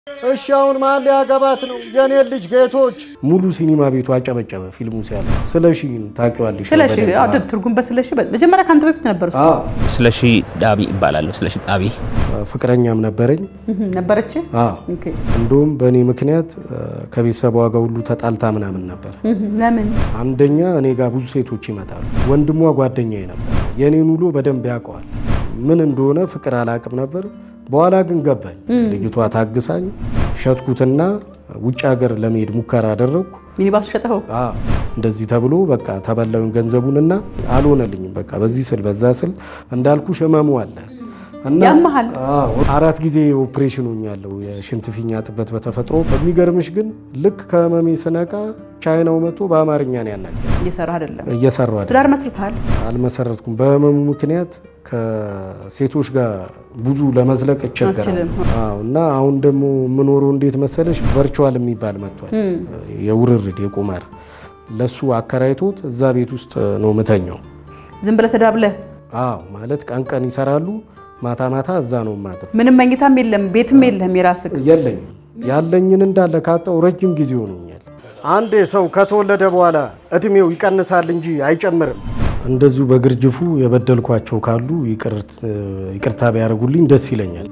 እሺ አሁን ማን ሊያገባት ነው? የኔ ልጅ ጌቶች። ሙሉ ሲኒማ ቤቱ አጨበጨበ ፊልሙ ሲያል። ስለሺ ታውቂዋለሽ? ስለሺ በደንብ። አዎ፣ ትርጉም በስለሺ መጀመሪያ ከአንተ በፊት ነበር እሱ አዎ። ስለሺ ዳቢ ይባላለሁ። ስለሺ ዳቢ ፍቅረኛም ነበረኝ። እህ፣ ነበረች። አዎ። ኦኬ። እንደውም በእኔ ምክንያት ከቤተሰቧ ጋር ሁሉ ተጣልታ ምናምን ነበር። እህ፣ ለምን አንደኛ እኔ ጋር ብዙ ሴቶች ይመጣሉ። ወንድሟ ጓደኛዬ ነበር። የእኔን ውሎ በደንብ ያውቀዋል። ምን እንደሆነ ፍቅር አላቅም ነበር። በኋላ ግን ገባኝ። ልጅቷ ታግሳኝ ሸጥኩትና ውጭ ሀገር ለመሄድ ሙከራ አደረግኩ። ሚኒባሱ ሸጠኸው? አዎ እንደዚህ ተብሎ በቃ ተበላዩን ገንዘቡንና አልሆነልኝም። በቃ በዚህ ስል በዛ ስል እንዳልኩ ህመሙ አለ እና ያመሃል? አዎ አራት ጊዜ ኦፕሬሽን ሆኛለሁ የሽንት ፊኛ ጥበት በተፈጥሮ። በሚገርምሽ ግን ልክ ከህመሜ ስነቃ ቻይናው መጥቶ በአማርኛ ነው ያናገር። እየሰራህ አይደለም። እየሰራሁ አይደል? ትዳር መስርተሃል? አልመሰረትኩም። በህመሙ ምክንያት ከሴቶች ጋር ብዙ ለመዝለቅ እቸገራለሁ። አትችልም። አዎ እና አሁን ደግሞ የምኖረው እንዴት መሰለሽ ቨርቹዋል የሚባል መጥቷል። የውርርድ የቁማር ለሱ አከራይቶት እዛ ቤት ውስጥ ነው ምተኛው። ዝም ብለህ ተዳብለህ አዎ ማለት ቀን ቀን ይሰራሉ፣ ማታ ማታ እዛ ነው ማድር። ምንም መኝታም የለም ቤትም የለህም የራስህ የለኝም ያለኝን እንዳለ ካጣው ረጅም ጊዜ ሆኖኛል። አንዴ ሰው ከተወለደ በኋላ እድሜው ይቀንሳል እንጂ አይጨምርም። እንደዚሁ በግርጅፉ የበደልኳቸው ካሉ ይቅርታ ቢያደርጉልኝ ደስ ይለኛል።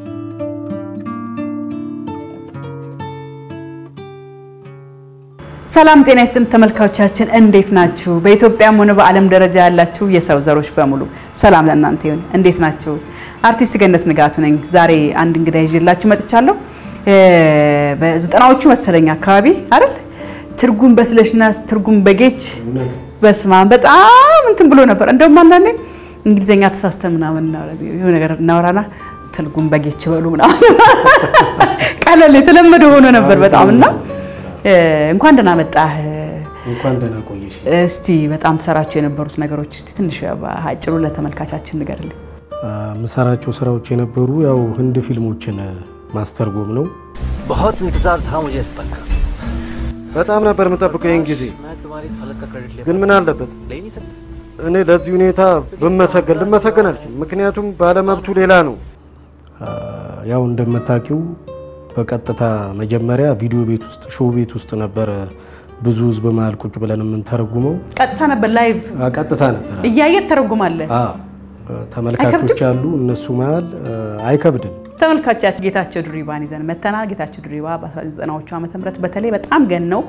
ሰላም ጤና ይስጥን ተመልካቾቻችን፣ እንዴት ናችሁ? በኢትዮጵያም ሆነ በዓለም ደረጃ ያላችሁ የሰው ዘሮች በሙሉ ሰላም ለእናንተ ይሁን። እንዴት ናችሁ? አርቲስት ገነት ንጋቱ ነኝ። ዛሬ አንድ እንግዳ ይዤላችሁ መጥቻለሁ። በዘጠናዎቹ መሰለኝ አካባቢ አይደል? ትርጉም በስለሽና ትርጉም በጌች በስማ በጣም እንትን ብሎ ነበር። እንደውም አንዳንዴ እንግሊዝኛ ተሳስተን ምናምን የሆነ ነገር እናወራና ትርጉም በጌች በሉ ምናምን ቀለል የተለመደ ሆኖ ነበር በጣም እና እንኳን ደህና መጣህ። እንኳን ደህና ቆየሽ። እስቲ በጣም ትሰራቸው የነበሩት ነገሮች እስቲ ትንሽ አጭሩ ለተመልካቻችን ንገርልኝ። የምሰራቸው ስራዎች የነበሩ ያው ህንድ ፊልሞችን ማስተርጎም ነው። बहुत इंतजार था मुझे इस पल का በጣም ነበር የምጠብቀው ይህን ጊዜ። मैं तुम्हारी इस हालत का क्रेडिट ले ግን ምን አለበት ले ही नहीं सकता እኔ ለዚህ ሁኔታ ብመሰገን ልመሰገን አልችልም። ምክንያቱም ባለመብቱ ሌላ ነው። ያው እንደምታውቂው በቀጥታ መጀመሪያ ቪዲዮ ቤት ውስጥ ሾው ቤት ውስጥ ነበረ ብዙ ህዝብ መሀል ቁጭ ብለን የምንተረጉመው። ቀጥታ ነበር ላይቭ አ፣ ቀጥታ ነበረ። እያየት ተረጉማለህ። አዎ፣ ተመልካቾች አሉ እነሱ መሀል አይከብድም። ተመልካቾቻችን ጌታቸው ድሪባን ይዘን መተናል። ጌታቸው ድሪባ በ1990ዎቹ ዓመተ ምህረት በተለይ በጣም ገነው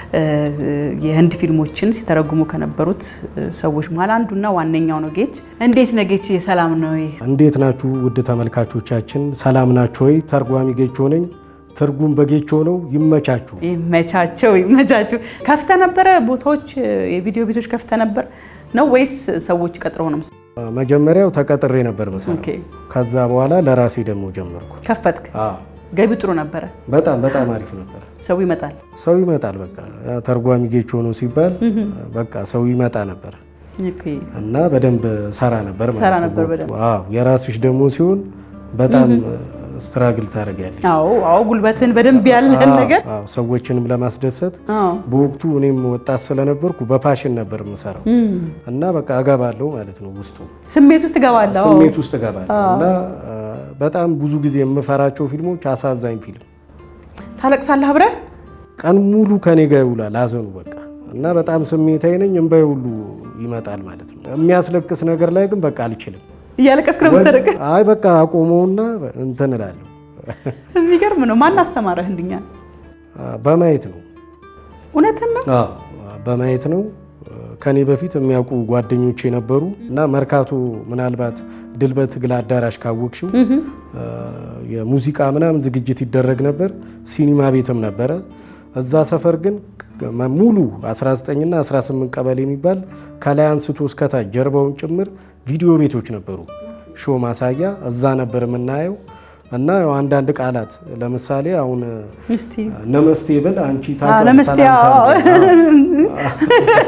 የህንድ ፊልሞችን ሲተረጉሙ ከነበሩት ሰዎች መሀል አንዱና ዋነኛው ነው ጌች። እንዴት ነው ጌች? ሰላም ነው? እንዴት ናችሁ ውድ ተመልካቾቻችን፣ ሰላም ናችሁ ወይ? ተርጓሚ ጌቾ ነኝ። ትርጉም በጌቾ ነው። ይመቻችሁ። ይመቻቸው ይመቻችሁ። ከፍተ ነበረ ቦታዎች የቪዲዮ ቤቶች ከፍተ ነበር ነው ወይስ ሰዎች ቀጥረው ነው? መጀመሪያው ተቀጥሬ ነበር መሰለኝ። ኦኬ ከዛ በኋላ ለራሴ ደግሞ ጀመርኩ። ከፈትክ። አዎ፣ ገቢው ጥሩ ነበረ። በጣም በጣም አሪፍ ነበር። ሰው ይመጣል። ሰው ይመጣል። በቃ ያ ተርጓሚ ጌቾ ነው ሲባል በቃ ሰው ይመጣ ነበር ኦኬ እና በደንብ ሰራ ነበር ማለት ሰራ ነው ነበር በወቅቱ። በደንብ። አዎ፣ የራስሽ ደግሞ ሲሆን በጣም ስትራግል ታደርጊያለሽ። አዎ አዎ፣ ጉልበትን በደንብ ያለን ነገር አዎ፣ ሰዎችንም ለማስደሰት አዎ በወቅቱ እኔም ወጣት ስለነበርኩ በፓሽን ነበር የምሰራው እና በቃ እገባለሁ ማለት ነው ውስጡ ስሜት ውስጥ እገባለሁ። አዎ። ስሜት ውስጥ እገባለሁ እና አ፣ በጣም ብዙ ጊዜ የምፈራቸው ፊልሞች አሳዛኝ ፊልም ታለቅሳለህ አብረህ ቀን ሙሉ ከኔ ጋር ይውላል ሀዘኑ በቃ እና በጣም ስሜታዊ ነኝ። እምባዬ ሁሉ ይመጣል ማለት ነው። የሚያስለቅስ ነገር ላይ ግን በቃ አልችልም። እያለቀስክ ነው የምታደርግ። አይ በቃ አቆመውና እንትን እላለሁ። የሚገርም ነው። ማን አስተማረህ ህንድኛ? አ፣ በማየት ነው እውነትን ነው። አዎ በማየት ነው። ከኔ በፊት የሚያውቁ ጓደኞቼ ነበሩ እና መርካቶ ምናልባት ድል በትግል አዳራሽ ካወቅሽው አ፣ የሙዚቃ ምናምን ዝግጅት ይደረግ ነበር። ሲኒማ ቤትም ነበረ። እዛ ሰፈር ግን ሙሉ 19ና 18 ቀበሌ የሚባል ከላይ አንስቶ እስከታች ጀርባውን ጭምር ቪዲዮ ቤቶች ነበሩ። ሾ ማሳያ እዛ ነበር የምናየው እና ያው አንዳንድ ቃላት ለምሳሌ አሁን እስቲ ነመስቴ ብል አንቺ አዎ፣ ታውቂያለሽ፣ ነመስቴ፣ ሰላምታ አዎ። ነው።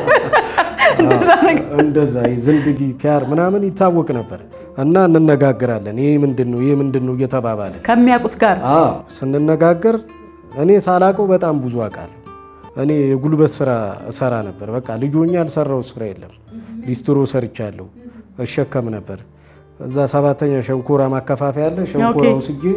እንደዛ ነገር እንደዛ ዝንድጊ ፒያር ምናምን ይታወቅ ነበር እና እንነጋገራለን። ይሄ ምንድን ነው ይሄ ምንድን ነው እየተባባለ ከሚያውቁት ጋር አዎ ስንነጋገር እኔ ሳላቀው በጣም ብዙ አውቃለሁ። እኔ የጉልበት ስራ እሰራ ነበር። በቃ ልጆኛ ያልሰራው ስራ የለም። ሊስትሮ ሰርቻለሁ፣ እሸከም ነበር። እዛ ሰባተኛ ሸንኮራ ማከፋፈያ አለ። ሸንኮራ ኦኬ። ወስጄ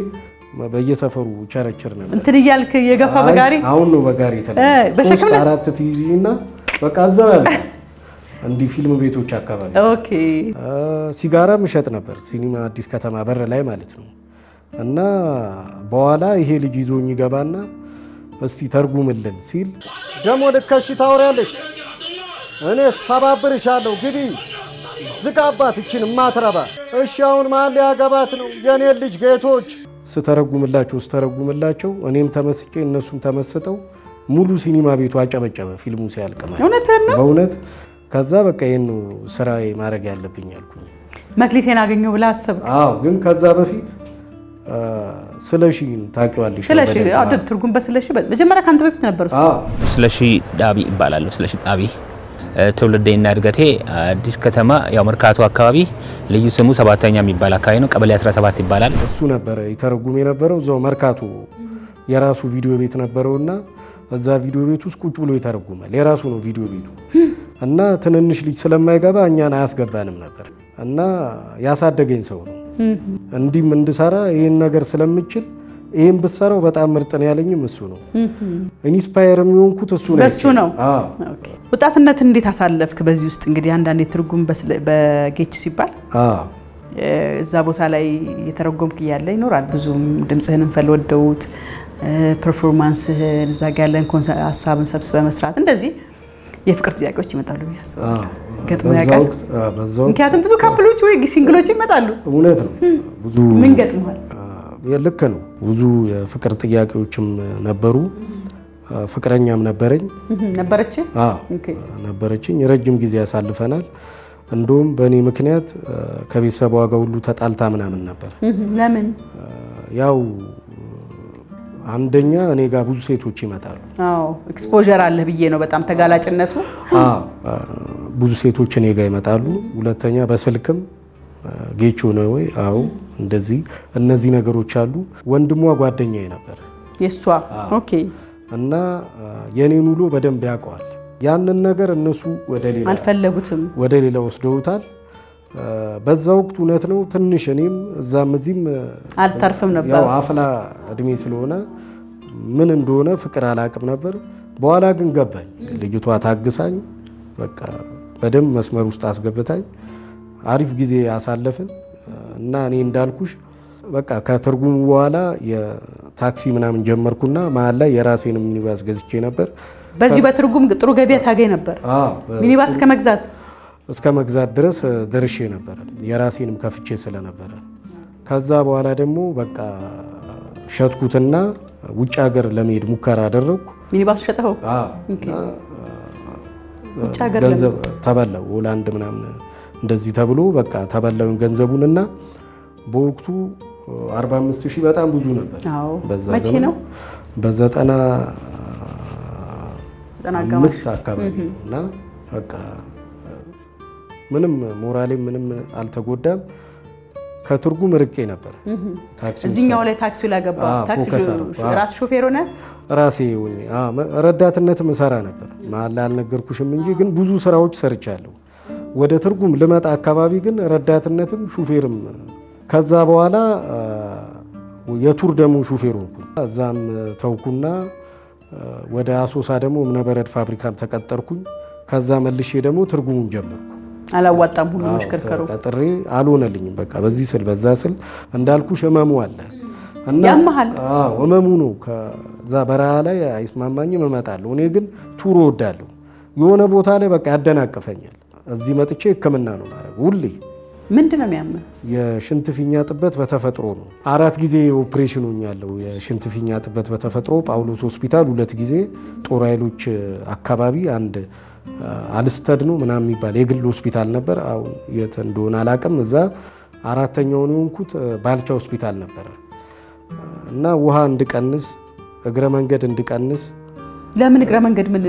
በየሰፈሩ ቸረችር ነበር። እንትን እያልክ የገፋ በጋሪ አይ፣ አሁን ነው በጋሪ እ፣ የተለመደ። በሸክም ሶስት ነው? አራት ትይዢ እና በቃ እዛው ያለ እንዲህ ፊልም ቤቶች አካባቢ ኦኬ አ፣ ሲጋራም እሸጥ ነበር ሲኒማ አዲስ ከተማ በር ላይ ማለት ነው። እና በኋላ ይሄ ልጅ ይዞኝ ይገባና እስቲ ተርጉምልን ሲል ደግሞ ልከሽ ታወሪያለሽ፣ እኔ ሰባብርሻለሁ፣ ግቢ ዝጋባት ይችን ማትረባ። እሺ አሁን ማን ሊያገባት ነው? የኔን ልጅ ጌቶች ስተረጉምላቸው ስተረጉምላቸው እኔም ተመስጬ እነሱም ተመስጠው ሙሉ ሲኒማ ቤቱ አጨበጨበ ፊልሙ ሲያልቅ ማለት ነው። እውነትህን ነው። በእውነት ከዛ በቃ ይህን ስራ ማድረግ ያለብኝ አልኩኝ። መክሊቴን አገኘው ብለህ አሰብክ? አዎ ግን ከዛ በፊት ስለ ሺ ታውቂዋለሽ? ስለሺ በደንብ? አዎ፣ ትርጉም በስለሺ መጀመሪያ ከአንተ በፊት ነበር እሱ። አዎ ስለሺ ዳቢ ይባላለሁ። ስለሺ ዳቢ እ፣ ትውልዴና እድገቴ አዲስ ከተማ ያው መርካቶ አካባቢ ልዩ ስሙ ሰባተኛ የሚባል አካባቢ ነው። ቀበሌ 17 ይባላል። እሱ ነበረ ይተረጉም የነበረው እዛው መርካቶ የራሱ ቪዲዮ ቤት ነበረውና እዛ ቪዲዮ ቤት ውስጥ ቁጭ ብሎ ይተረጉማል። የራሱ ነው ቪዲዮ ቤቱ እና ትንንሽ ልጅ ስለማይገባ እኛን አያስገባንም ነበር እና ያሳደገኝ ሰው ነው። እንዲህም እንድሰራ ይህን ነገር ስለምችል ይህን ብትሰራው በጣም ምርጥ ነው ያለኝም እሱ ነው። ኢንስፓየር የሚሆንኩት እሱ ነው። በሱ ነው። አዎ ኦኬ። ወጣትነትን እንዴት አሳለፍክ? በዚህ ውስጥ እንግዲህ አንዳንዴ ትርጉም በስለ- በጌች ሲባል አዎ እ፣ እዛ ቦታ ላይ እየተረጎምክ እያለ ይኖራል። ብዙም ድምፅህንም ፈልወደውት ፐርፎርማንስህን እዛ ጋ ያለን ኮንሰ- ሀሳብን ሰብስበ መስራት እንደዚህ የፍቅር ጥያቄዎች ይመጣሉ ብዬ አስባለሁ። አዎ። ገጥሞ በዛ ያውቃል? ወቅት አዎ፣ በዛ ወቅት ምክንያቱም ብዙ ካፕሎች ወይ ሲንግሎች ይመጣሉ። እውነት ነው ብዙ ምን ገጥመዋል? አ፣ ልክ ነው። ብዙ የፍቅር ጥያቄዎችም ነበሩ። አ፣ ፍቅረኛም ነበረኝ። ነበረች አዎ ነበረችኝ። ረጅም ጊዜ ያሳልፈናል። እንደውም በእኔ ምክንያት አ፣ ከቤተሰቧ ጋር ሁሉ ተጣልታ ምናምን ነበር። ለምን? አ፣ ያው አንደኛ እኔ ጋር ብዙ ሴቶች ይመጣሉ። አዎ ኤክስፖዠር አለ ብዬ ነው። በጣም ተጋላጭነቱ አዎ አ፣ ብዙ ሴቶች እኔ ጋር ይመጣሉ። ሁለተኛ በስልክም አ፣ ጌቾ ነው ወይ? አዎ እንደዚህ እነዚህ ነገሮች አሉ። ወንድሟ ጓደኛዬ ነበር የእሷ ኦኬ እና አ፣ የኔን ውሎ በደንብ ያውቀዋል። ያንን ነገር እነሱ ወደ ሌላ አልፈለጉትም። ወደ ሌላ ወስደውታል። አ፣ በዛ ወቅት እውነት ነው ትንሽ እኔም እዛም እዚህም አ፣ አልተርፍም ነበር። ያው አፍላ እድሜ ስለሆነ ምን እንደሆነ ፍቅር አላቅም ነበር። በኋላ ግን ገባኝ። ልጅቷ ታግሳኝ በቃ በደንብ መስመር ውስጥ አስገብታኝ አሪፍ ጊዜ አሳለፍን እና እኔ እንዳልኩሽ በቃ ከትርጉሙ በኋላ የታክሲ ምናምን ጀመርኩና መሀል ላይ የራሴንም ሚኒባስ ገዝቼ ነበር። በዚሁ በትርጉም ጥሩ ገበያ ታገኝ ነበር። አዎ፣ ሚኒባስ እስከ መግዛት እስከ መግዛት ድረስ ደርሼ ነበረ። የራሴንም ከፍቼ ስለነበረ ከዛ በኋላ ደግሞ በቃ ሸጥኩትና ውጭ ሀገር ለመሄድ ሙከራ አደረግኩ። ሚኒባሱ ሸጠኸው? አዎ፣ ኦኬ። እና ውጭ ሀገር ገንዘብ ተበላው ሆላንድ ምናምን እንደዚህ ተብሎ በቃ ተበላውን ገንዘቡን እና በወቅቱ 45 ሺህ በጣም ብዙ ነበር። አዎ። በዛ መቼ ዘመን ነው? በዘጠና ዘጠና አጋማሽ አምስት አካባቢ ነው እና በቃ ምንም ሞራሌ ምንም አልተጎዳም። ከትርጉም ርቄ ነበር። ታክሲ ውስጥ እዚህኛው ላይ ታክሲ ላይ ገባ። አዎ፣ ታክሲ ፎከስ ሾ- አደረኩ። ሾ- ራስ ሾፌር ሆነ። ራሴ ሆኜ አዎ፣ መ- ረዳትነትም እሰራ ነበር። መሀል ላይ አልነገርኩሽም እንጂ ግን ብዙ ስራዎች ሰርቻለሁ። ወደ ትርጉም ልመጣ አካባቢ ግን ረዳትነትም ሹፌርም ከዛ በኋላ አ፣ የቱር ደግሞ ሹፌር ሆንኩ። እዛም ተውኩና አ፣ ወደ አሶሳ ደግሞ እምነበረድ ፋብሪካም ተቀጠርኩኝ። ከዛ መልሼ ደግሞ ትርጉሙን ጀመርኩ። አላዋጣም ሁሉ አዎ፣ መሽከርከሩ። ተቀጥሬ አልሆነልኝም። በቃ በዚህ ስል በዛ ስል እንዳልኩሽ ህመሙ አለ እና ያመሃል? አዎ ህመሙ ነው። ከዛ በረሃ ላይ አይስማማኝም፣ እመጣለሁ። እኔ ግን ቱር እወዳለሁ። የሆነ ቦታ ላይ በቃ ያደናቅፈኛል። እዚህ መጥቼ ህክምና ነው ማድረግ ሁሌ። ምንድን ነው የሚያምህ? የሽንት ፊኛ ጥበት በተፈጥሮ ነው። አራት ጊዜ ኦፕሬሽን ሆኛለሁ። የሽንት ፊኛ ጥበት በተፈጥሮ ጳውሎስ ሆስፒታል ሁለት ጊዜ፣ ጦር ኃይሎች አካባቢ አንድ አልስተድ ነው ምናምን የሚባል የግል ሆስፒታል ነበር። አሁን የት እንደሆነ አላቅም። እዛ አራተኛውን የሆንኩት ባልቻ ሆስፒታል ነበረ እና ውሃ እንድቀንስ እግረ መንገድ እንድቀንስ ለምን እግረ መንገድ ምን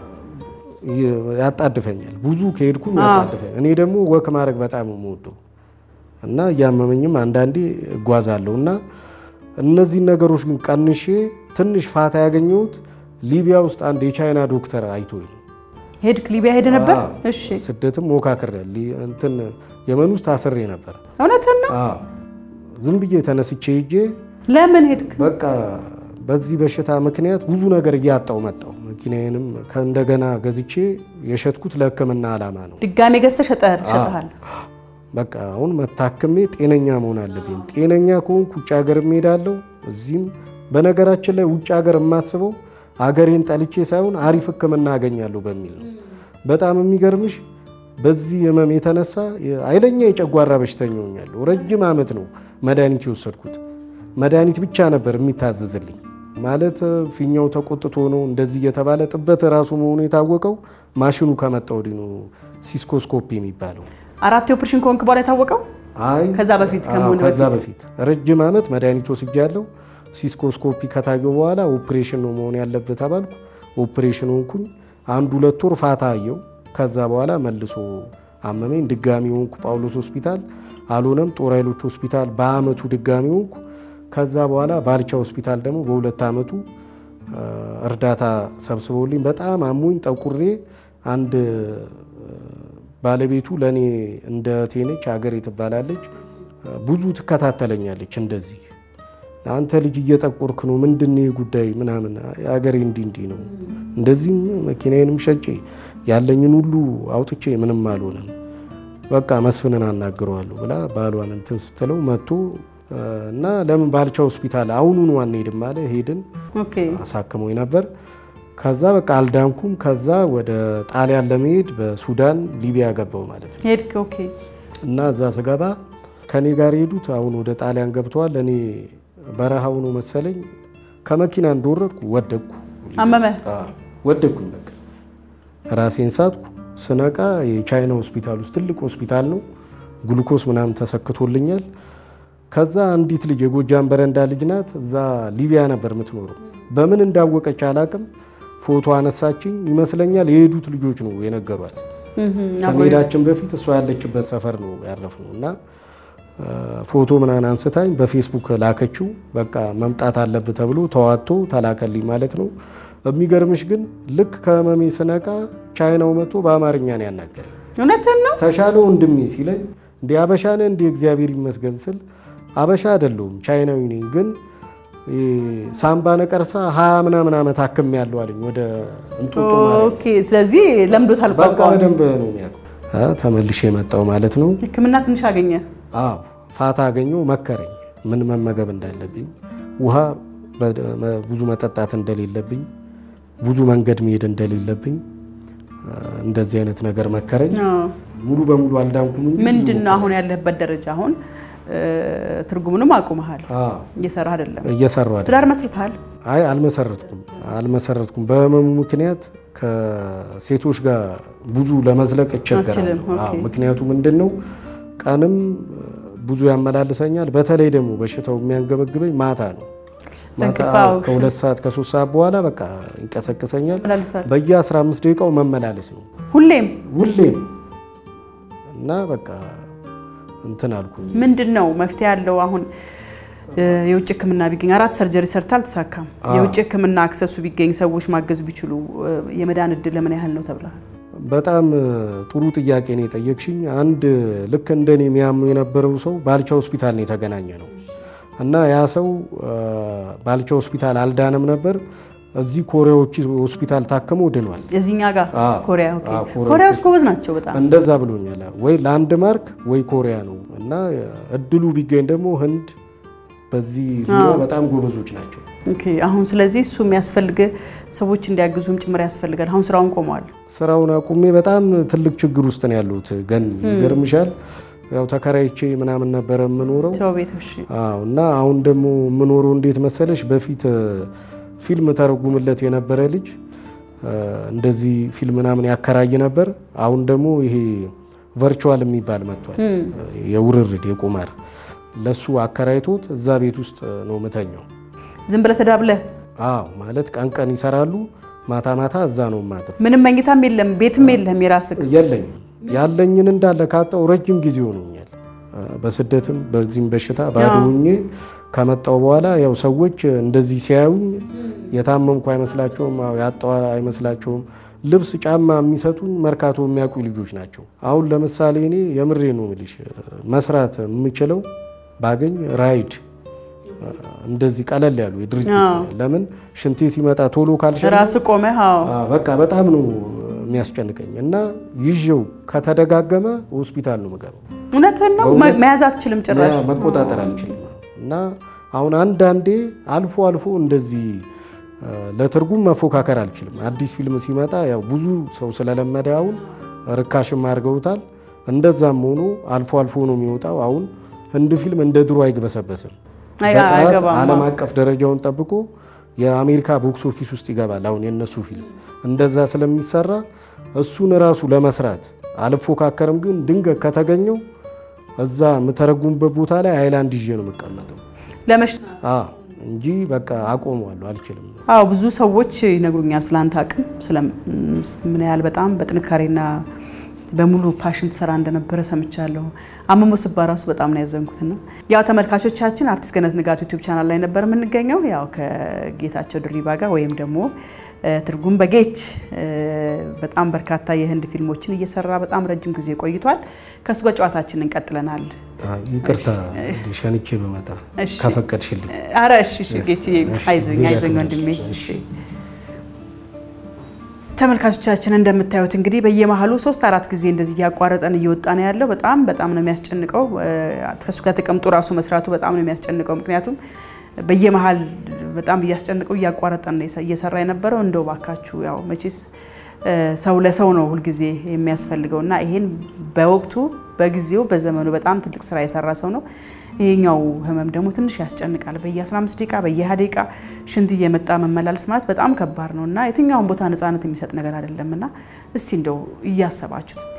ያጣድፈኛል። ብዙ ከሄድኩም ያጣድፈኛል። እኔ ደግሞ ወክ ማድረግ በጣም ነው የምወደው እና እያመመኝም አንዳንዴ እጓዛለሁ እና እነዚህን ነገሮች ግን ቀንሼ ትንሽ ፋታ ያገኘሁት ሊቢያ ውስጥ አንድ የቻይና ዶክተር አይቶኝ ነው። ሄድክ? ሊቢያ ሄደ ነበር? አዎ። እሺ፣ ስደትም ሞካክሬ ሊ- እንትን የመን ውስጥ አስሬ ነበር። እውነትን ነው። አዎ። ዝም ብዬ ተነስቼ ሄጄ ለምን ሄድክ? በቃ በዚህ በሽታ ምክንያት ብዙ ነገር እያጣው መጣው። መኪናዬንም ከእንደገና ገዝቼ የሸጥኩት ለሕክምና ዓላማ ነው። ድጋሜ ገዝተህ ሸጠህ- ሸጠሃል። በቃ አሁን መታከሜ ጤነኛ መሆን አለብኝ። ጤነኛ ከሆንኩ ውጭ ሀገር እሄዳለሁ። እዚህም በነገራችን ላይ ውጭ ሀገር የማስበው አገሬን ጠልቼ ሳይሆን አሪፍ ሕክምና አገኛለሁ በሚል ነው። በጣም የሚገርምሽ በዚህ ህመም የተነሳ ኃይለኛ የጨጓራ በሽተኛ ሆኛለሁ። ረጅም ዓመት ነው መድኃኒት የወሰድኩት። መድኃኒት ብቻ ነበር የሚታዘዝልኝ። ማለት ፊኛው ተቆጥቶ ነው እንደዚህ እየተባለ ጥበት ራሱ መሆኑ የታወቀው ማሽኑ ከመጣ ወዲህ ነው፣ ሲስኮስኮፒ የሚባለው አራት የኦፕሬሽን ከሆንክ በኋላ የታወቀው አይ ከዛ በፊት አዎ፣ ከመሆኑ ከዛ በፊት ረጅም ዓመት መድኃኒት ወስጃለሁ። ሲስኮስኮፒ ከታየው በኋላ ኦፕሬሽን ነው መሆን ያለበት ተባልኩ። ኦፕሬሽን ሆንኩኝ። አንድ ሁለት ወር ፋታ አየው። ከዛ በኋላ መልሶ አመመኝ። ድጋሚ ሆንኩ ጳውሎስ ሆስፒታል፣ አልሆነም ጦር ኃይሎች ሆስፒታል በአመቱ ድጋሚ ሆንኩ። ከዛ በኋላ ባልቻ ሆስፒታል ደግሞ በሁለት ዓመቱ አ፣ እርዳታ ሰብስበውልኝ በጣም አሞኝ ጠቁሬ አንድ ባለቤቱ ለእኔ እንደ ቴነች ሀገሬ ትባላለች። ብዙ ትከታተለኛለች። እንደዚህ አንተ ልጅ እየጠቆርክ ነው፣ ምንድን ነው ይህ ጉዳይ ምናምን፣ ሀገሬ እንዲህ እንዲህ ነው፣ እንደዚህም መኪናዬንም ሸጬ ያለኝን ሁሉ አውጥቼ ምንም አልሆነም፣ በቃ መስፍንን አናግረዋለሁ ብላ ባሏን እንትን ስትለው መጥቶ እና ለምን ባልቻ ሆስፒታል አሁኑኑ አንሄድም አለ። ሄድን፣ ኦኬ አሳክሞኝ ነበር። ከዛ በቃ አልዳንኩም። ከዛ ወደ ጣሊያን ለመሄድ በሱዳን ሊቢያ ገባው ማለት ነው። ሄድክ። ኦኬ እና እዛ ስገባ ከኔ ጋር የሄዱት አሁን ወደ ጣሊያን ገብተዋል። እኔ በረሃው ነው መሰለኝ ከመኪና እንደወረድኩ ወደቅኩ። አመመ። አዎ፣ ወደቅኩኝ። በቃ ራሴን ሳትኩ። ስነቃ የቻይና ሆስፒታል ውስጥ ትልቅ ሆስፒታል ነው። ግሉኮስ ምናምን ተሰክቶልኛል። ከዛ አንዲት ልጅ የጎጃም በረንዳ ልጅ ናት። እዛ ሊቢያ ነበር የምትኖረው። በምን እንዳወቀች አላቅም። ፎቶ አነሳችኝ ይመስለኛል። የሄዱት ልጆች ነው የነገሯት። ከመሄዳችን በፊት እሷ ያለችበት ሰፈር ነው ያረፍነው እና ፎቶ ምናምን አንስታኝ በፌስቡክ ላከችው። በቃ መምጣት አለብህ ተብሎ ተዋቶ ተላከልኝ ማለት ነው። የሚገርምሽ ግን ልክ ከህመሜ ስነቃ ቻይናው መጥቶ በአማርኛ ነው ያናገረኝ። እውነትን ነው። ተሻለ ወንድሜ ሲለኝ እንዲ አበሻ ነህ እንዲ እግዚአብሔር ይመስገን ስል አበሻ አይደለሁም ቻይናዊ ነኝ፣ ግን ሳምባ ነቀርሳ ሀያ ምናምን ዓመት አክም ያለው አለኝ። ወደ እንጦጦ ማለት ኦኬ። ስለዚህ ለምዶታል በቃ ቋንቋ። በደንብ ነው የሚያውቀው። አ፣ ተመልሼ የመጣው ማለት ነው። ሕክምና ትንሽ አገኘ። አዎ ፋታ አገኘው፣ መከረኝ ምን መመገብ እንዳለብኝ፣ ውሃ በ- ብዙ መጠጣት እንደሌለብኝ፣ ብዙ መንገድ መሄድ እንደሌለብኝ አ፣ እንደዚህ አይነት ነገር መከረኝ። አዎ። ሙሉ በሙሉ አልዳንኩም እንጂ ምንድን ነው አሁን ያለህበት ደረጃ? አሁን እ፣ ትርጉሙንም አቁመሃል፣ አዎ እየሰራህ አይደለም። እየሰራሁ አይደል? ትዳር መስርተሃል። አይ አልመሰረትኩም አልመሰረትኩም። በህመሙ ምክንያት ከሴቶች ጋር ብዙ ለመዝለቅ እቸገራለሁ። አትችልም፣ ኦኬ። አዎ፣ ምክንያቱ ምንድን ነው? ቀንም ብዙ ያመላልሰኛል። በተለይ ደግሞ በሽታው የሚያንገበግበኝ ማታ ነው። ማታ እንቅልፍ አዎ፣ አዎ፣ ከሁለት ሰዓት ከሶስት ሰዓት በኋላ በቃ ይንቀሰቅሰኛል። መላልሳል በየ15 ደቂቃው መመላለስ ነው ሁሌም። ሁሌም እና በቃ እንትን አልኩኝ። ምንድን ነው መፍትሄ ያለው? አሁን እ፣ የውጭ ሕክምና ቢገኝ አራት ሰርጀሪ ሰርታ አልተሳካም። የውጭ ሕክምና አክሰሱ ቢገኝ ሰዎች ማገዝ ቢችሉ እ፣ የመዳን እድል ለምን ያህል ነው ተብለሃል? በጣም ጥሩ ጥያቄ ነው የጠየቅሽኝ። አንድ ልክ እንደኔ የሚያሙ የነበረው ሰው ባልቻ ሆስፒታል ነው የተገናኘ ነው እና ያ ሰው አ፣ ባልቻ ሆስፒታል አልዳነም ነበር። እዚህ ኮሪያዎች ሆስፒታል ታክሞ ድኗል። እዚህኛ ጋር አዎ። ኮሪያ። ኦኬ። አዎ፣ ኮሪያ ኮሪያዎች ጎበዝ ናቸው በጣም። እንደዛ ብሎኛል። ወይ ላንድ ማርክ ወይ ኮሪያ ነው እና እድሉ ቢገኝ ደግሞ ህንድ በዚህ ዙሪያ በጣም ጎበዞች ናቸው። ኦኬ። አሁን ስለዚህ እሱ የሚያስፈልግ ሰዎች እንዲያግዙም ጭምር ያስፈልጋል። አሁን ስራውን ቆመዋል። ስራውን አቁሜ በጣም ትልቅ ችግር ውስጥ ነው ያለሁት። ገን ይገርምሻል፣ ያው ተከራይቼ ምናምን ነበረ የምኖረው ሰው ቤቶች አዎ እና አሁን ደግሞ የምኖረው እንዴት መሰለሽ፣ በፊት እ፣ ፊልም ተረጉምለት የነበረ ልጅ እ፣ እንደዚህ ፊልም ምናምን ያከራይ ነበር። አሁን ደግሞ ይሄ ቨርቹዋል የሚባል መጥቷል፣ የውርርድ የቁማር ለሱ አከራይቶት እዛ ቤት ውስጥ ነው ምተኛው። ዝም ብለህ ተዳብለህ አዎ ማለት ቀን ቀን ይሰራሉ፣ ማታ ማታ እዛ ነው ማድረው። ምንም መኝታም የለም ቤትም የለህም የራስህ የለኝም ያለኝን እንዳለ ካጣው ረጅም ጊዜ ሆኖኛል። በስደትም በዚህም በሽታ ባዶ ሆኜ ከመጣው በኋላ ያው ሰዎች እንደዚህ ሲያዩኝ የታመምኩ አይመስላቸውም፣ አዎ ያጣው አይመስላቸውም። ልብስ፣ ጫማ የሚሰጡኝ መርካቶ የሚያውቁ ልጆች ናቸው። አሁን ለምሳሌ እኔ የምሬ ነው የምልሽ መስራት የምችለው ባገኝ ራይድ እንደዚህ ቀለል ያሉ የድርጅት አዎ። ለምን ሽንቴ ሲመጣ ቶሎ ካልሸና ራስ ቆመ። አዎ አዎ፣ በቃ በጣም ነው የሚያስጨንቀኝ እና ይዤው ከተደጋገመ ሆስፒታል ነው የምገባው። እውነትን ነው። በእውነት መያዝ አትችልም ጭራሽ። መ- መቆጣጠር አልችልም እና አሁን አንዳንዴ አልፎ አልፎ እንደዚህ እ፣ ለትርጉም መፎካከር አልችልም። አዲስ ፊልም ሲመጣ ያው ብዙ ሰው ስለለመደ አሁን ርካሽም አድርገውታል። እንደዛም ሆኖ አልፎ አልፎ ነው የሚወጣው። አሁን ህንድ ፊልም እንደ ድሮ አይግበሰበስም። አይ- በጥራት አይገባም። ዓለም አቀፍ ደረጃውን ጠብቆ የአሜሪካ ቦክስ ኦፊስ ውስጥ ይገባል። አሁን የነሱ ፊልም እንደዛ ስለሚሰራ እሱን ራሱ ለመስራት አልፎካከርም። ግን ድንገት ከተገኘው እዛ የምተረጉምበት ቦታ ላይ አይላንድ ይዤ ነው የምቀመጠው ለመሽ አዎ፣ እንጂ በቃ አቆመዋለሁ፣ አልችልም። አዎ ብዙ ሰዎች ይነግሩኛል ስለ አንተ አቅም ስለ ምን ያህል በጣም በጥንካሬና በሙሉ ፓሽን ትሰራ እንደነበረ ሰምቻለሁ። አመሞ ስባ ራሱ በጣም ነው ያዘንኩትና ያው ተመልካቾቻችን አርቲስት ገነት ንጋቱ ዩቲዩብ ቻናል ላይ ነበር የምንገኘው ያው ከጌታቸው ድሪባ ጋር ወይም ደግሞ እ፣ ትርጉም በጌች እ፣ በጣም በርካታ የህንድ ፊልሞችን እየሰራ በጣም ረጅም ጊዜ ቆይቷል። ከእሱ ጋር ጨዋታችንን እንቀጥለናል። አዎ፣ ይቅርታ ሸንቼ በመጣ እሺ። ከፈቀድሽልኝ። አረ እሺ እሺ ጌችዬ አይዞኝ እዚህ አይዞኝ ጋር ወንድሜ እሺ ተመልካቾቻችን እንደምታዩት እንግዲህ በየመሀሉ ሶስት አራት ጊዜ እንደዚህ እያቋረጠን እየወጣ ነው ያለው። በጣም በጣም ነው የሚያስጨንቀው። እ፣ ከእሱ ጋር ተቀምጦ ራሱ መስራቱ በጣም ነው የሚያስጨንቀው። ምክንያቱም በየመሀል በጣም እያስጨንቀው እያቋረጠን ነው እየሰራ የነበረው። እንደው ባካችሁ ያው መቼስ እ፣ ሰው ለሰው ነው ሁልጊዜ የሚያስፈልገው እና ይሄን በወቅቱ በጊዜው በዘመኑ በጣም ትልቅ ስራ የሰራ ሰው ነው። ይሄኛው ህመም ደግሞ ትንሽ ያስጨንቃል። በየ15 ደቂቃ በየ20 ደቂቃ ሽንት እየመጣ መመላለስ ማለት በጣም ከባድ ነው እና የትኛውን ቦታ ነፃነት የሚሰጥ ነገር አይደለም እና እስቲ እንደው እያሰባችሁት እስቲ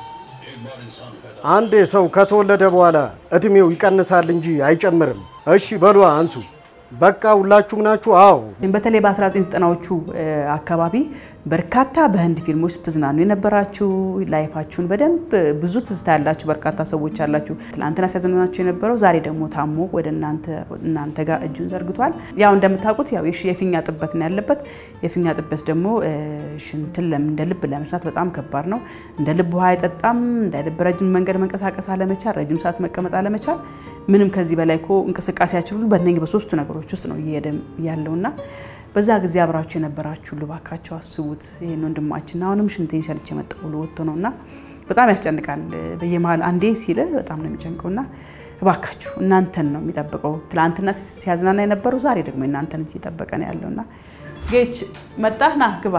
አንዴ ሰው ከተወለደ በኋላ እድሜው ይቀንሳል እንጂ አይጨምርም። እሺ በሉ አንሱ። በቃ ሁላችሁም ናችሁ? አዎ። በተለይ በ1990ዎቹ አካባቢ በርካታ በህንድ ፊልሞች ስትዝናኑ የነበራችሁ ላይፋችሁን በደንብ ብዙ ትዝታ ያላችሁ በርካታ ሰዎች አላችሁ። ትናንትና ሲያዝናናችሁ የነበረው ዛሬ ደግሞ ታሞ ወደ እናንተ እናንተ ጋር እጁን ዘርግቷል። ያው እንደምታውቁት ያው የሽ- የፊኛ ጥበት ነው ያለበት። የፊኛ ጥበት ደግሞ እ፣ ሽንትን ለም- እንደ ልብ ለመስራት በጣም ከባድ ነው። እንደ ልብ ውሃ አይጠጣም። እንደ ልብ ረጅም መንገድ መንቀሳቀስ አለመቻል፣ ረጅም ሰዓት መቀመጥ አለመቻል። ምንም ከዚህ በላይ እኮ እንቅስቃሴያችን ሁሉ በእነኝህ በሶስቱ ነገሮች ውስጥ ነው እየሄደ ያለውና በዛ ጊዜ አብራችሁ የነበራችሁ ልባካቸው አስቡት። ይህን ወንድማችን አሁንም ሽንቴን ሸንቼ መጣሁ ብሎ ወጥቶ ነው እና በጣም ያስጨንቃል። በየመሀል አንዴ ሲል በጣም ነው የሚጨንቀው እና እባካችሁ እናንተን ነው የሚጠብቀው። ትላንትና ሲያዝናና የነበረው ዛሬ ደግሞ እናንተን እጅ እየጠበቀ ነው ያለው እና ጌች መጣህ ና ግባ።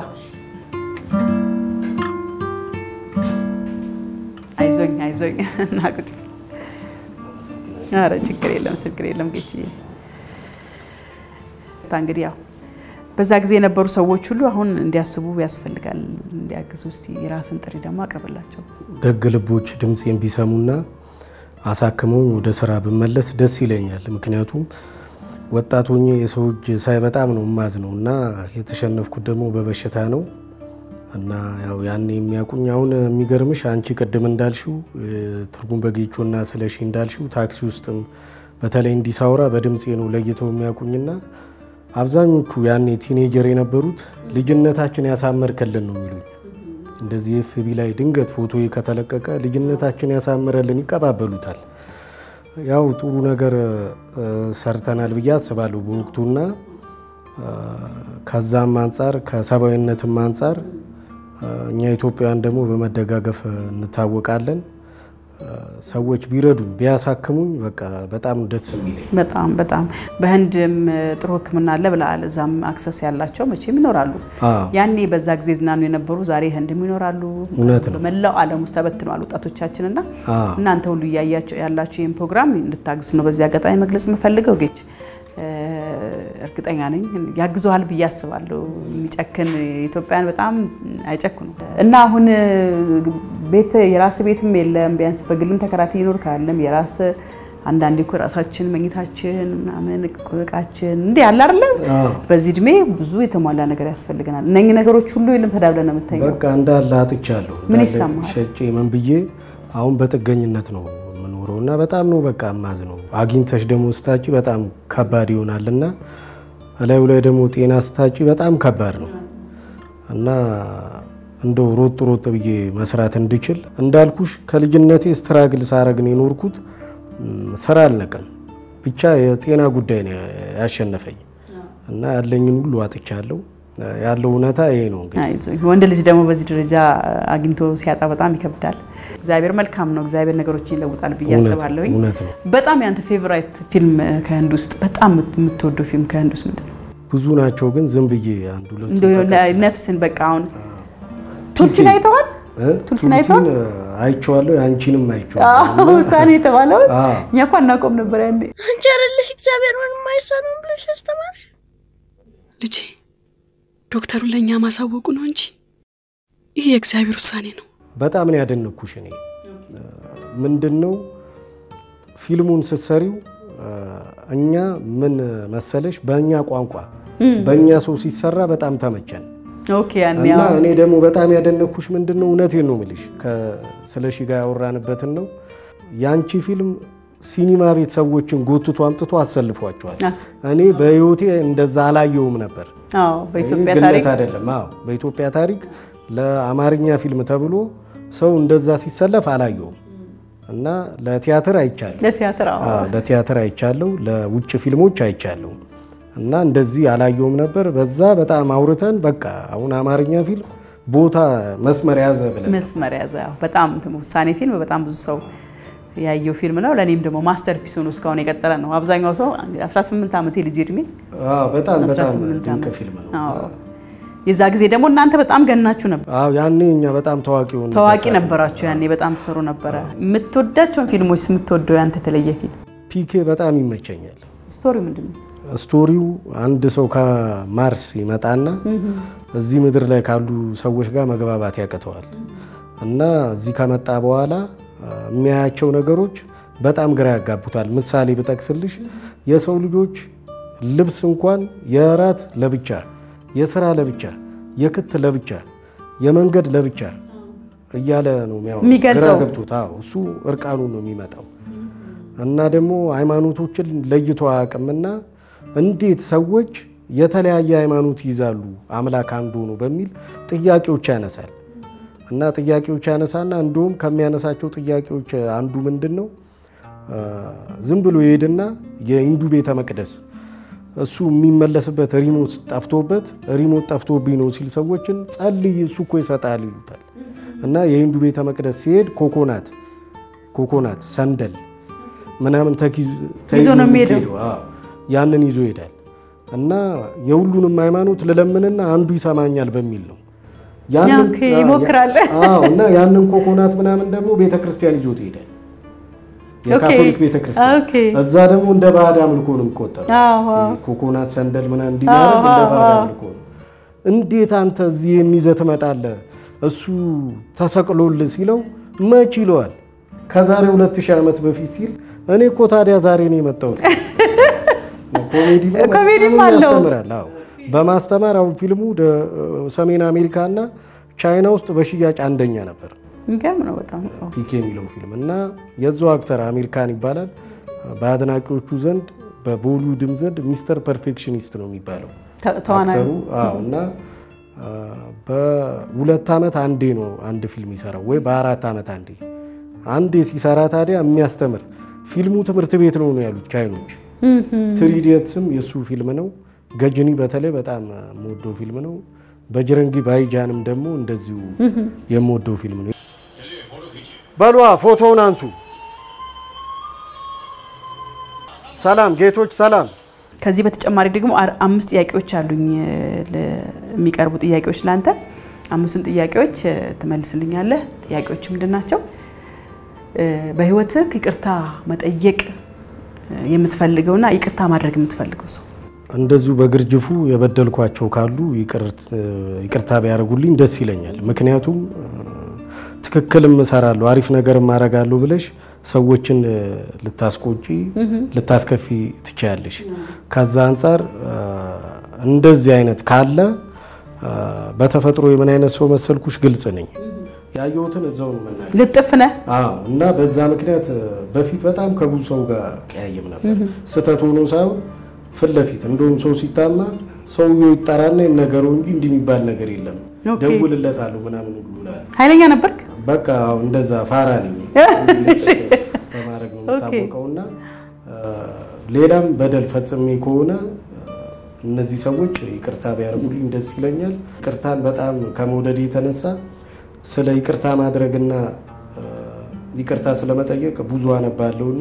አይዞኝ አይዞኝ እና ቁጭ ኧረ ችግር የለም ችግር የለም ጌችዬ እንግዲህ ያው በዛ ጊዜ የነበሩ ሰዎች ሁሉ አሁን እንዲያስቡ ያስፈልጋል፣ እንዲያግዙ። እስቲ የራስን ጥሪ ደግሞ አቅርብላቸው። ደግ ልቦች ድምፄን ቢሰሙና አሳክመውኝ ወደ ስራ ብመለስ ደስ ይለኛል። ምክንያቱም ወጣት ሆኜ የሰው እጅ ሳይ በጣም ነው ማዝ ነው እና የተሸነፍኩት ደግሞ በበሽታ ነው እና ያው ያኔ የሚያውቁኝ አሁን የሚገርምሽ አንቺ ቅድም እንዳልሽው እ፣ ትርጉም በጌቾና ስለሺ እንዳልሽው ታክሲ ውስጥም በተለይ እንዲሳውራ በድምፄ ነው ለይተው የሚያውቁኝና አብዛኞቹ ያኔ ቲኔጀር የነበሩት ልጅነታችን ያሳመርክልን ነው የሚሉኝ። እንደዚህ ኤፍቢ ላይ ድንገት ፎቶ ከተለቀቀ ልጅነታችን ያሳምረልን ይቀባበሉታል። ያው ጥሩ ነገር እ፣ ሰርተናል ብዬ አስባለሁ በወቅቱና እ፣ ከዛም አንጻር ከሰብአዊነትም አንጻር እ፣ እኛ ኢትዮጵያውያን ደግሞ በመደጋገፍ እንታወቃለን። እ፣ ሰዎች ቢረዱኝ ቢያሳክሙኝ በቃ በጣም ደስ የሚለኝ በጣም በጣም በህንድም ጥሩ ሕክምና አለ ብለሃል። እዛም አክሰስ ያላቸው መቼም ይኖራሉ። አዎ። ያኔ በዛ ጊዜ ዝናኑ የነበሩ ዛሬ ህንድም ይኖራሉ። እውነት ነው። በመላው ዓለም ውስጥ ተበትነዋል ወጣቶቻችን እና አዎ። እናንተ ሁሉ እያያቸው ያላችሁ ይህን ፕሮግራም እንድታግዙ ነው በዚህ አጋጣሚ መግለጽ የምፈልገው። ጌች እ፣ እርግጠኛ ነኝ ያግዘዋል ብዬ አስባለሁ። የሚጨክን ኢትዮጵያን በጣም አይጨክኑ እና አሁን እ፣ ቤት የራስ ቤትም የለም ቢያንስ በግልም ተከራትዬ ይኖር ካለም የራስ አንዳንዴ እኮ የራሳችን መኝታችን ምናምን እቃችን እንዲህ ያለ አይደለም። አዎ። በዚህ እድሜ ብዙ የተሟላ ነገር ያስፈልገናል። እነኚህ ነገሮች ሁሉ የለም ተዳብለን ነው የምተኘው። በቃ እንዳለ አጥቻለሁ። ምን እንዳለ ይሰማሃል? ሸጬ ምን ብዬ አሁን በጥገኝነት ነው የምኖረው እና በጣም ነው በቃ ማዝ ነው። አግኝተሽ ደግሞ ስታጪ በጣም ከባድ ይሆናል እና እላዩ ላይ ደግሞ ጤና ስታጪ በጣም ከባድ ነው እና እንደው ሮጥ ሮጥ ብዬ መስራት እንድችል እንዳልኩሽ ከልጅነቴ ስትራግል ሳረግን የኖርኩት ም፣ ስራ አልነቀም። ብቻ የጤና ጉዳይ ነው ያሸነፈኝ እና ያለኝን ሁሉ አጥቻለሁ። ያለው እውነታ ይሄ ነው እንግዲህ አይዞህ። ወንድ ልጅ ደግሞ በዚህ ደረጃ አግኝቶ ሲያጣ በጣም ይከብዳል። እግዚአብሔር መልካም ነው። እግዚአብሔር ነገሮችን ይለውጣል ብዬ እውነት ነው፣ አስባለሁኝ። እውነት ነው። በጣም ያንተ ፌቨራይት ፊልም ከህንድ ውስጥ በጣም የምትወደው ፊልም ከህንድ ውስጥ ምንድን ነው? ብዙ ናቸው ግን ዝም ብዬ አንድ ሁለቱ እንደው የሆነ ነፍስን በቃ አሁን ቱልሲን አይተዋል? ቱልሲን አይተዋል? አይቼዋለሁ። የአንቺንም አይቼዋለሁ። ውሳኔ የተባለው አዎ። እኛ እኮ አናውቀውም ነበር ያኔ። አንቺ አይደለሽ እግዚአብሔር ምንም አይሳነውም ብለሽ ያስተማርሽ? ልጄ ዶክተሩን ለእኛ ማሳወቁ ነው እንጂ ይህ የእግዚአብሔር ውሳኔ ነው። በጣም ነው ያደነኩሽ። እኔ ምንድን ነው ፊልሙን ስትሰሪው እኛ ምን መሰለሽ በእኛ ቋንቋ በእኛ ሰው ሲሰራ በጣም ተመቸን ኦኬ ያኔ እና አዎ። እኔ ደግሞ በጣም ያደነኩሽ ምንድን ነው እውነቴን ነው የምልሽ ከስለሺ ጋር ያወራንበትን ነው የአንቺ ፊልም ሲኒማ ቤት ሰዎችን ጎትቶ አምጥቶ አሰልፏቸዋል። አስ- እኔ በህይወቴ እንደዛ አላየውም ነበር። አዎ በኢትዮጵያ ይህ ታሪክ ግለት አይደለም። አዎ በኢትዮጵያ ታሪክ ለአማርኛ ፊልም ተብሎ ሰው እንደዛ ሲሰለፍ አላየውም እና ለቲያትር አይቻለሁ። ለቲያትር አዎ። አዎ ለቲያትር አይቻለሁ፣ ለውጭ ፊልሞች አይቻለሁ እና እንደዚህ አላየውም ነበር። በዛ በጣም አውርተን በቃ አሁን አማርኛ ፊልም ቦታ መስመር ያዘ ብለን መስመር ያዘ። አዎ፣ በጣም ውሳኔ ፊልም በጣም ብዙ ሰው ያየው ፊልም ነው። ለእኔም ደግሞ ማስተርፒስ ሆኖ እስካሁን የቀጠለ ነው። አብዛኛው ሰው 18 ዓመት የልጅ እድሜ አዎ በጣም በጣም 18 ድንቅ ዓመት። ፊልም ነው። አዎ። የዛ ጊዜ ደግሞ እናንተ በጣም ገናችሁ ነበር፣ አዎ ያኔ እኛ በጣም ታዋቂ ሆነ ታዋቂ ነበራችሁ። ያኔ በጣም ትሰሩ ነበረ። የምትወዳቸውን ፊልሞች የምትወደው ያንተ የተለየ ፊልም ፒኬ በጣም ይመቸኛል። ስቶሪ ምንድን ነው? ስቶሪው አንድ ሰው ከማርስ ይመጣና እዚህ ምድር ላይ ካሉ ሰዎች ጋር መግባባት ያቅተዋል እና እዚህ ከመጣ በኋላ አ፣ የሚያያቸው ነገሮች በጣም ግራ ያጋቡታል። ምሳሌ ብጠቅስልሽ የሰው ልጆች ልብስ እንኳን የእራት ለብቻ፣ የስራ ለብቻ፣ የክት ለብቻ፣ የመንገድ ለብቻ እያለ ነው የሚያወራው። የሚገልጸው። ግራ ገብቶት አዎ፣ እሱ እርቃኑ ነው የሚመጣው እና ደግሞ ሃይማኖቶችን ለይቶ አያውቅምና እንዴት ሰዎች የተለያየ ሃይማኖት ይይዛሉ አምላክ አንዱ ነው በሚል ጥያቄዎች ያነሳል እና ጥያቄዎች ያነሳና እንዲሁም ከሚያነሳቸው ጥያቄዎች አንዱ ምንድን ነው አ፣ ዝም ብሎ ይሄድና የሂንዱ ቤተ መቅደስ እሱ የሚመለስበት ሪሞት ጠፍቶበት ሪሞት ጠፍቶብኝ ነው ሲል ሰዎችን ጸልይ እሱ እኮ ይሰጣል ይሉታል እና የሂንዱ ቤተ መቅደስ ሲሄድ ኮኮናት ኮኮናት ሰንደል ምናምን ተኪ- ተይዞ ነው የሚሄደው። የሚሄደው። አዎ፣ ያንን ይዞ ይሄዳል እና የሁሉንም ሃይማኖት ልለምንና አንዱ ይሰማኛል በሚል ነው ያንን- ኦኬ፣ ይሞክራል። አዎ፣ እና ያንን ኮኮናት ምናምን ደግሞ ቤተ ክርስቲያን ይዞት ይሄዳል። የካቶሊክ ቤተ ክርስቲያን ኦኬ። እዛ ደግሞ እንደ ባዕድ አምልኮ ነው የሚቆጠሩ አዎ፣ አዎ። ኮኮናት ሰንደል ምናምን እንዲማረግ እንደ ባዕድ አምልኮ ነው። እንዴት አንተ እዚህ ይህን ይዘህ ትመጣለህ? እሱ ተሰቅሎልህ ሲለው መች ይለዋል። ከዛሬ ሁለት ሺህ ዓመት በፊት ሲል እኔ እኮ ታዲያ ዛሬ ነው የመጣሁት። ኮሜዲ ነው፣ በጣም ኮሜዲም አለው። ያስተምራል። አዎ በማስተማር አሁን ፊልሙ ደ- ሰሜን አሜሪካ እና ቻይና ውስጥ በሽያጭ አንደኛ ነበር የሚገርም ነው በጣም አዎ። ፒኬ የሚለው ፊልም እና የዛው አክተር አሚር ካን ይባላል። በአድናቂዎቹ ዘንድ በቦሊውድም ዘንድ ሚስተር ፐርፌክሽኒስት ነው የሚባለው ተ- ተዋናዩ አክተሩ። አዎ እና አ፣ በሁለት ዓመት አንዴ ነው አንድ ፊልም ይሰራው ወይ በአራት ዓመት አንዴ አንዴ ሲሰራ ታዲያ የሚያስተምር ፊልሙ ትምህርት ቤት ነው ነው ያሉት ቻይኖች። ትሪዲየትስም የእሱ ፊልም ነው። ገጅኒ በተለይ በጣም የምወደው ፊልም ነው። በጅረንጊ ባይጃንም ደግሞ እንደዚሁ የምወደው ፊልም ነው። በሏ ፎቶውን አንሱ። ሰላም ጌቶች፣ ሰላም። ከዚህ በተጨማሪ ደግሞ አር- አምስት ጥያቄዎች አሉኝ እ፣ ለ- የሚቀርቡ ጥያቄዎች ለአንተ አምስቱን ጥያቄዎች እ፣ ትመልስልኛለህ። ጥያቄዎች ምንድን ናቸው? እ፣ በህይወትህ ይቅርታ መጠየቅ እ፣ የምትፈልገውና ይቅርታ ማድረግ የምትፈልገው ሰው እንደዚሁ በግርጅፉ የበደልኳቸው ካሉ ይቅርት- ይቅርታ ቢያደርጉልኝ ደስ ይለኛል። ምክንያቱም እ፣ ትክክልም እሰራለሁ አሪፍ ነገርም አደርጋለሁ ብለሽ ሰዎችን እ፣ ልታስቆጪ ልታስከፊ ትችያለሽ። ከዛ አንጻር እ፣ እንደዚህ አይነት ካለ እ፣ በተፈጥሮ የምን አይነት ሰው መሰልኩሽ ግልጽ ነኝ። ያየሁትን እዛው ነው መናገር ልጥፍ ነህ? አዎ እና በዛ ምክንያት እ፣ በፊት በጣም ከብዙ ሰው ጋር ቀያየም ነበር። ስህተት ሆኖ ሳይሆን ፊት ለፊት እንደውም ሰው ሲታማ ሰውየው ይጠራና ይነገረው እንጂ እንዲህ የሚባል ነገር የለም ኦኬ። ደውልለታለሁ ምናምን ሁሉ እላለሁ። ኃይለኛ ነበርክ? በቃ አዎ፣ እንደዛ ፋራ ነኝ በማድረግ ነው የምታወቀው እና እ፣ ሌላም በደል ፈጽሜ ከሆነ እነዚህ ሰዎች ይቅርታ ቢያደርጉልኝ ደስ ይለኛል። ይቅርታን በጣም ከመውደድ የተነሳ ስለ ይቅርታ ማድረግና ይቅርታ ስለመጠየቅ ብዙ አነባለሁና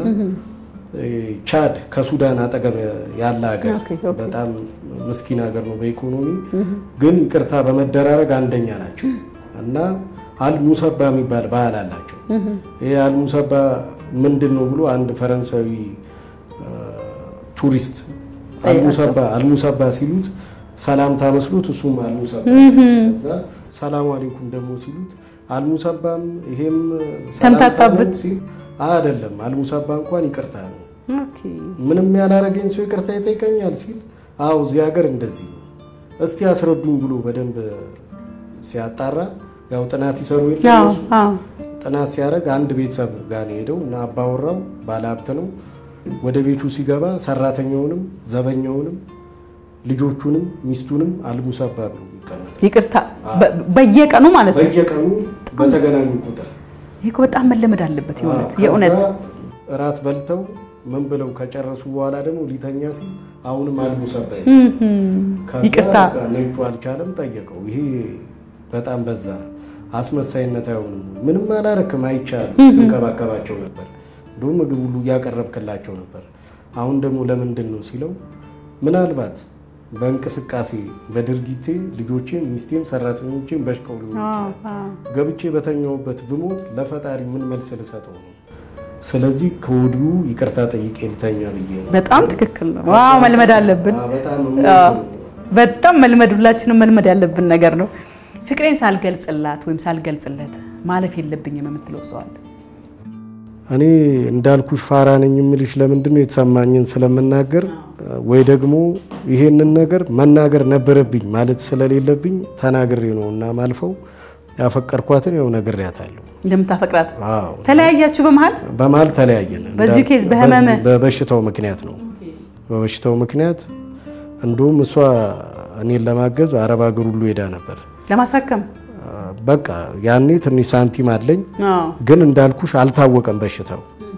ቻድ ከሱዳን አጠገብ ያለ ሀገር ኦኬ፣ ኦኬ። በጣም ምስኪን ሀገር ነው በኢኮኖሚ ግን ይቅርታ በመደራረግ አንደኛ ናቸው እና አልሙሰባ የሚባል ባህል አላቸው። ይህ አልሙሰባ ምንድን ነው ብሎ አንድ ፈረንሳዊ አ፣ ቱሪስት አልሙሰባ አልሙሰባ ሲሉት ሰላምታ መስሎት እሱም አልሙሰባ ከዛ ሰላም አሌይኩም ደግሞ ሲሉት አልሙሰባም ይሄም ሰላምታ ነው ተምታታበት። ሲል አይደለም አልሙሰባ እንኳን ይቅርታ ነው ኦኬ። ምንም ያላረገኝ ሰው ይቅርታ ይጠይቀኛል ሲል አዎ እዚህ ሀገር እንደዚህ ነው እስቲ ያስረዱኝ ብሎ በደንብ ሲያጣራ ያው ጥናት ይሰሩ የለ አዎ፣ እነሱ። አዎ። ጥናት ሲያደርግ አንድ ቤተሰብ ጋር ነው የሄደው እና አባወራው ባለሀብት ነው። ወደ ቤቱ ሲገባ ሰራተኛውንም ዘበኛውንም ልጆቹንም ሚስቱንም አልሙሰባ ብሎ የሚቀመጥ ይቅርታ በ- በየቀኑ ማለት ነው። በየቀኑ በተገናኙ ቁጥር ይህ እኮ በጣም መለመድ አለበት። የእውነት ከዛ የእውነት እራት በልተው ምን ብለው ከጨረሱ በኋላ ደግሞ ሊተኛ ሲል አሁንም አልሙሰባ ይላል። ከዛ ይቅርታ በቃ ነጩ አልቻለም፣ ጠየቀው። ይሄ በጣም በዛ፣ አስመሳይነት አይሆንም? ምንም አላረክም፣ አይቻልም። ትንከባከባቸው ነበር፣ እንዲሁም ምግብ ሁሉ እያቀረብክላቸው ነበር። አሁን ደግሞ ለምንድን ነው ሲለው ምናልባት በእንቅስቃሴ በድርጊቴ ልጆቼም ሚስቴም ሰራተኞቼም በሽቀው ሊሆን ይችላል ገብቼ በተኛውበት ብሞት ለፈጣሪ ምን መልስ ልሰጠው ነው? ስለዚህ ከወዲሁ ይቅርታ ጠይቄ ልተኛ ብዬ ነው። በጣም ትክክል ነው። ዋው መልመድ አለብን። አዎ፣ በጣም የምወደው ነው። በጣም መልመድ ሁላችንም መልመድ ያለብን ነገር ነው። ፍቅሬን ሳልገልጽላት ወይም ሳልገልጽለት ማለፍ የለብኝም የምትለው ሰው አለ? እኔ እንዳልኩሽ ፋራ ነኝ የምልሽ ለምንድን ነው የተሰማኝን ስለምናገር ወይ ደግሞ ይሄንን ነገር መናገር ነበረብኝ ማለት ስለሌለብኝ ተናግሬ ነው እና ማልፈው ያፈቀርኳትን ያው ነግሬያታለሁ። እንደምታፈቅራት አዎ ተለያያችሁ በመሀል በመሀል ተለያየን። በዚሁ እንዳ- ኬዝ በህመምህ? በዚህ- በበሽታው ምክንያት ነው። በበሽታው ምክንያት እንዲሁም እሷ እኔን ለማገዝ አረብ ሀገር ሁሉ ሄዳ ነበር። ለማሳከም በቃ ያኔ ትንሽ ሳንቲም አለኝ አዎ። ግን እንዳልኩሽ አልታወቀም በሽታው።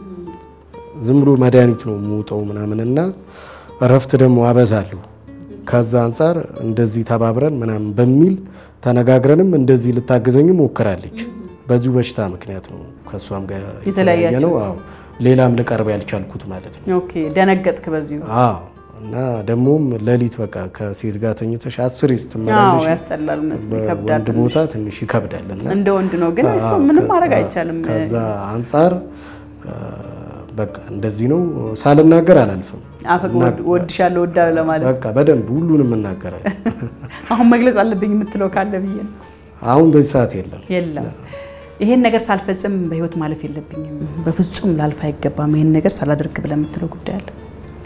ዝም ብሎ መድኃኒት ነው የምውጠው ምናምን እና እረፍት ደግሞ አበዛለሁ። ከዛ አንጻር እንደዚህ ተባብረን ምናምን በሚል ተነጋግረንም እንደዚህ ልታግዘኝ ሞክራለች። በዚሁ በሽታ ምክንያት ነው ከእሷም ጋር የተለያየ ነው። አዎ ሌላም ልቀርብ ያልቻልኩት ማለት ነው። ኦኬ ደነገጥክ በዚሁ አዎ እና ደግሞም ሌሊት በቃ ከሴት ጋር ተኝተሽ አስሬ አዎ ስትመላለሽ ያስጠላል እውነት ነው፣ ይከብዳል በወንድ ትንሽ። ቦታ ትንሽ ይከብዳል እና እንደ ወንድ ነው ግን እሱ አዎ፣ ምንም ከ- ማድረግ አዎ፣ አይቻልም ከዛ አንጻር አ፣ በቃ እንደዚህ ነው ሳልናገር አላልፍም። አፈቅ ወድሻለሁ ወዳለሁ ለማለት በቃ በደንብ ሁሉንም እናገራለን። አሁን መግለጽ አለብኝ የምትለው ካለ ብዬ ነው አሁን በዚህ ሰዓት የለም። የለም ይሄን ነገር ሳልፈጽም በህይወት ማለፍ የለብኝም በፍጹም ላልፍ አይገባም ይሄን ነገር ሳላደርግ ብለህ የምትለው ጉዳይ አለ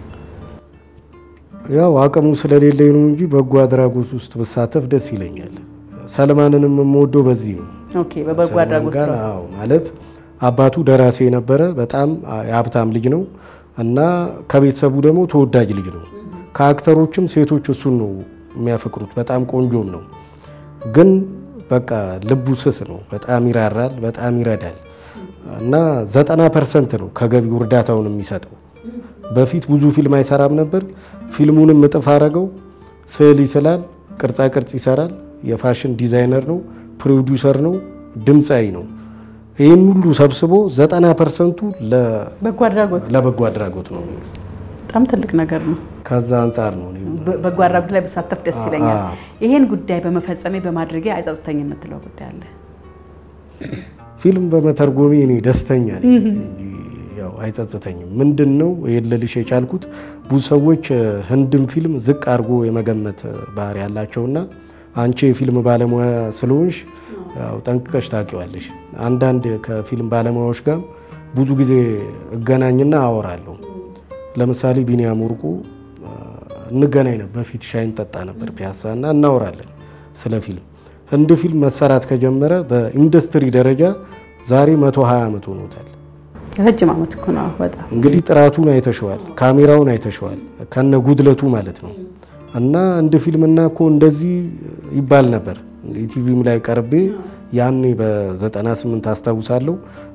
ያው አቅሙ ስለሌለኝ ነው እንጂ በጎ አድራጎት ውስጥ ብሳተፍ ደስ ይለኛል። ሰልማንንም የምወደው በዚህ ነው። ኦኬ በበጎ አድራጎት ሰልማን ስራ ጋር አዎ፣ ማለት አባቱ ደራሲ የነበረ በጣም የሀብታም ልጅ ነው እና ከቤተሰቡ ደግሞ ተወዳጅ ልጅ ነው። ከአክተሮችም ሴቶች እሱን ነው የሚያፈቅሩት። በጣም ቆንጆም ነው፣ ግን በቃ ልቡ ስስ ነው። በጣም ይራራል፣ በጣም ይረዳል እና ዘጠና ፐርሰንት ነው ከገቢው እርዳታውን የሚሰጠው። በፊት ብዙ ፊልም አይሰራም ነበር። ፊልሙንም እጥፍ አረገው። ስዕል ይስላል፣ ቅርጻ ቅርጽ ይሰራል፣ የፋሽን ዲዛይነር ነው፣ ፕሮዲውሰር ነው፣ ድምፃዊ ነው። ይህን ሁሉ ሰብስቦ ዘጠና ፐርሰንቱ በጎ አድራጎት ለበጎ አድራጎት ነው። በጣም ትልቅ ነገር ነው ከዛ አንጻር ነው እኔም በ- በጎ አድራጎት ላይ ብሳተፍ ደስ ይለኛል አዎ። ይሄን ጉዳይ በመፈጸሜ በማድረጌ አይጸጽተኝ የምትለው ጉዳይ አለ ፊልም በመተርጎሜ እኔ ደስተኛ ነኝ እንጂ ያው አይጸጽተኝም። ምንድን ነው ይሄን ልልሽ የቻልኩት ብዙ ሰዎች እ፣ ህንድም ፊልም ዝቅ አድርጎ የመገመት ባህሪ ያላቸውና አንቺ የፊልም ባለሙያ ስለሆንሽ ያው ጠንቅቀሽ ታውቂዋለሽ። አንዳንድ ከፊልም ባለሙያዎች ጋር ብዙ ጊዜ እገናኝና አወራለሁ። ለምሳሌ ቢኒያም ወርቁ እ፣ እንገናኝ ነበር። በፊት ሻይ እንጠጣ ነበር ፒያሳ እና እናወራለን ስለ ፊልም። ህንድ ፊልም መሰራት ከጀመረ በኢንዱስትሪ ደረጃ ዛሬ 120 ዓመት ሆኖታል። ረጅም ዓመት እኮ ነው በጣም እንግዲህ ጥራቱን አይተሸዋል፣ ካሜራውን አይተሸዋል፣ ከነ ጉድለቱ ማለት ነው። እና እንደ ፊልምና እኮ እንደዚህ ይባል ነበር። ቲቪም ላይ ቀርቤ ያኔ በ98 አስታውሳለሁ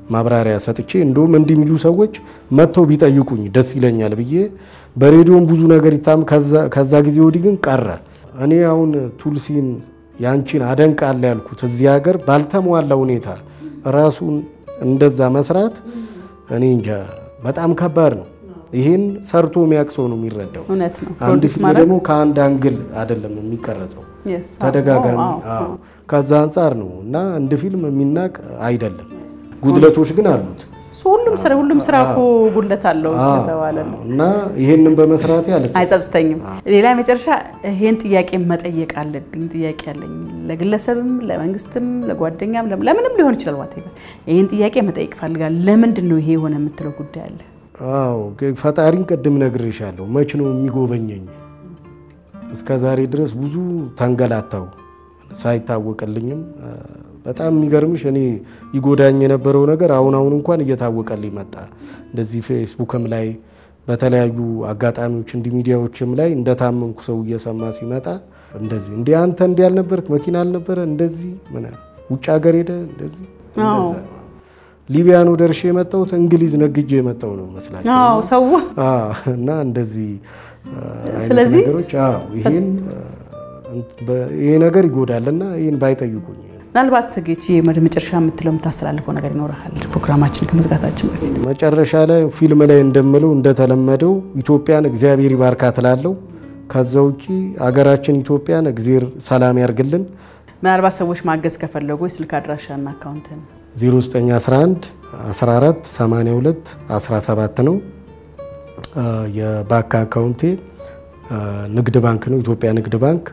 ማብራሪያ ሰጥቼ እንደውም እንዲህ የሚሉ ሰዎች መጥተው ቢጠይቁኝ ደስ ይለኛል ብዬ በሬዲዮም ብዙ ነገር ይታም። ከዛ ጊዜ ወዲህ ግን ቀረ። እኔ አሁን ቱልሲን ያንቺን አደንቃለ ያልኩት እዚህ ሀገር ባልተሟላ ሁኔታ ራሱን እንደዛ መስራት እኔ እንጃ በጣም ከባድ ነው። ይሄን ሰርቶ የሚያውቅ ሰው ነው የሚረዳው። እውነት ነው። አንድ ፕሮዲስ ፊልም ማድረግ ደግሞ ከአንድ አንግል አይደለም የሚቀረጸው Yes። ተደጋጋሚ አዎ፣ አዎ። አዎ። ከዛ አንጻር ነው እና እንደ ፊልም የሚናቅ አይደለም። ጉድለቶች ግን አሉት እሱ ሁሉም ስራ ሁሉም ስራ እኮ ጉድለት አለው ስለተባለ ነው። እና ይሄንን በመስራቴ አለ አይጸጽተኝም። ሌላ መጨረሻ ይሄን ጥያቄ መጠየቅ አለብኝ። ጥያቄ አለኝ ለግለሰብም፣ ለመንግስትም፣ ለጓደኛም ለም- ለምንም ሊሆን ይችላል። ዋቴ ይሄን ጥያቄ መጠየቅ ፈልጋል። ለምንድን ነው ይሄ የሆነ የምትለው ጉዳይ አለ? አዎ ግ- ፈጣሪን ቅድም ነግሬሻለሁ። መች ነው የሚጎበኘኝ? እስከ ዛሬ ድረስ ብዙ ተንገላታው ሳይታወቅልኝም አ፣ በጣም የሚገርምሽ እኔ ይጎዳኝ የነበረው ነገር አሁን አሁን እንኳን እየታወቀልኝ መጣ። እንደዚህ ፌስቡክም ላይ በተለያዩ አጋጣሚዎች እንዲ ሚዲያዎችም ላይ እንደታመምኩ ሰው እየሰማ ሲመጣ እንደዚህ እንዲ አንተ እንዲ ያልነበርክ መኪና አልነበረ እንደዚህ ምን ውጭ ሀገር ሄደ እንደዚህ እንደዛ ነው። ሊቢያ ነው ደርሼ የመጣሁት እንግሊዝ ነግጄ የመጣው ነው መስላቸው አዎ ሰው አዎ፣ እና እንደዚህ አ፣ አይነት ስለዚህ ነገሮች አዎ፣ ይሄን አ፣ እንት- በ- ይሄ ነገር ይጎዳል እና ይህን ባይጠይቁኝ ምናልባት ጌቺ ወደ መጨረሻ የምትለው የምታስተላልፈው ነገር ይኖርሃል ፕሮግራማችን ከመዝጋታችን በፊት መጨረሻ ላይ ፊልም ላይ እንደምለው እንደተለመደው ኢትዮጵያን እግዚአብሔር ይባርካት እላለሁ። ከዛ ውጪ አገራችን ኢትዮጵያን እግዚአብሔር ሰላም ያርግልን። ምናልባት ሰዎች ማገዝ ከፈለጉ የስልክ አድራሻና አካውንትን 0911 14 82 17 ነው። አ፣ የባንክ አካውንቴ አ፣ ንግድ ባንክ ነው። ኢትዮጵያ ንግድ ባንክ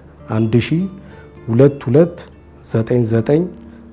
1222 99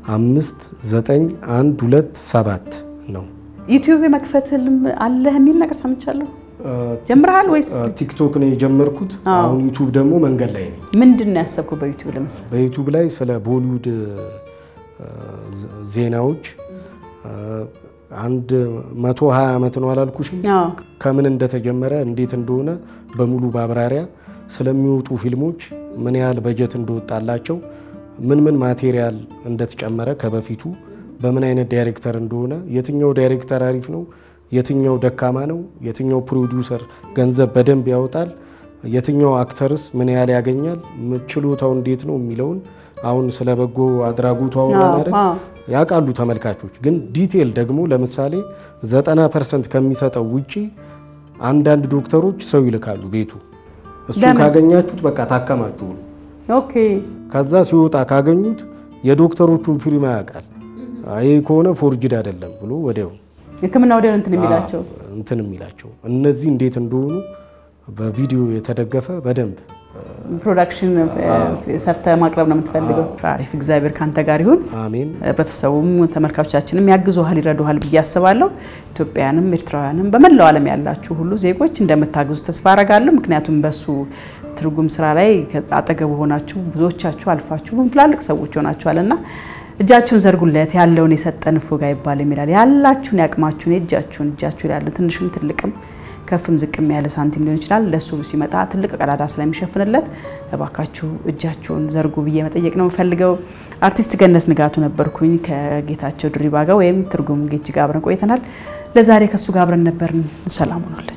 59127 ነው። ዩቲዩብ የመክፈት ህልም አለህ የሚል ነገር ሰምቻለሁ። ጀምረሃል ወይስ አ፣ ቲክቶክ ነው የጀመርኩት። አሁን ዩቱብ ደግሞ መንገድ ላይ ነኝ። ምንድን ነው ያሰብኩ በዩቲዩብ ለመስራት? በዩቱብ ላይ ስለ ቦሊውድ አ፣ ዜ- ዜናዎች አ፣ አንድ መቶ ሀያ ዓመት ነው አላልኩሽም? አዎ ከምን እንደተጀመረ እንዴት እንደሆነ በሙሉ ማብራሪያ ስለሚወጡ ፊልሞች ምን ያህል በጀት እንደወጣላቸው ምን ምን ማቴሪያል እንደተጨመረ ከበፊቱ በምን አይነት ዳይሬክተር እንደሆነ የትኛው ዳይሬክተር አሪፍ ነው፣ የትኛው ደካማ ነው፣ የትኛው ፕሮዲውሰር ገንዘብ በደንብ ያወጣል፣ የትኛው አክተርስ ምን ያህል ያገኛል፣ ም- ችሎታው እንዴት ነው የሚለውን አሁን ስለ በጎ አድራጎቱ አውራን አይደል? አዎ። ያውቃሉ ተመልካቾች። ግን ዲቴል ደግሞ ለምሳሌ 90 ፐርሰንት ከሚሰጠው ውጪ አንዳንድ ዶክተሮች ሰው ይልካሉ ቤቱ። እሱን ለምን? ካገኛችሁት በቃ ታከማችሁ ነው። ኦኬ ከዛ ሲወጣ ካገኙት የዶክተሮቹን ፊርማ ያውቃል። ይህ ከሆነ ፎርጅድ አይደለም ብሎ ወዲያው ሕክምና ወዲያ እንትን የሚላቸው እንትን የሚላቸው እነዚህ እንዴት እንደሆኑ በቪዲዮ የተደገፈ በደንብ ፕሮዳክሽን ሰርተ ማቅረብ ነው የምትፈልገው። አሪፍ። እግዚአብሔር ካንተ ጋር ይሁን። አሜን። ህብረተሰቡም ተመልካቾቻችንም ያግዙሃል፣ ይረዱሃል ብዬ አስባለሁ። ኢትዮጵያውያንም ኤርትራውያንም በመላው ዓለም ያላችሁ ሁሉ ዜጎች እንደምታግዙ ተስፋ አረጋለሁ። ምክንያቱም በሱ ትርጉም ስራ ላይ አጠገቡ ሆናችሁ ብዙዎቻችሁ አልፋችሁ ትላልቅ ሰዎች ሆናችኋል እና እጃችሁን ዘርጉለት ያለውን የሰጠን እፎጋ ይባል የሚላል ያላችሁን ያቅማችሁን የእጃችሁን እጃችሁ ይላል ትንሽም ትልቅም ከፍም ዝቅም ያለ ሳንቲም ሊሆን ይችላል። ለሱ ሲመጣ ትልቅ ቀዳዳ ስለሚሸፍንለት እባካችሁ እጃችሁን ዘርጉ ብዬ መጠየቅ ነው የምፈልገው። አርቲስት ገነት ንጋቱ ነበርኩኝ ከጌታቸው ድሪባ ጋር ወይም ትርጉም ጌች ጋር አብረን ቆይተናል። ለዛሬ ከእሱ ጋር አብረን ነበርን። ሰላም ሆኖልን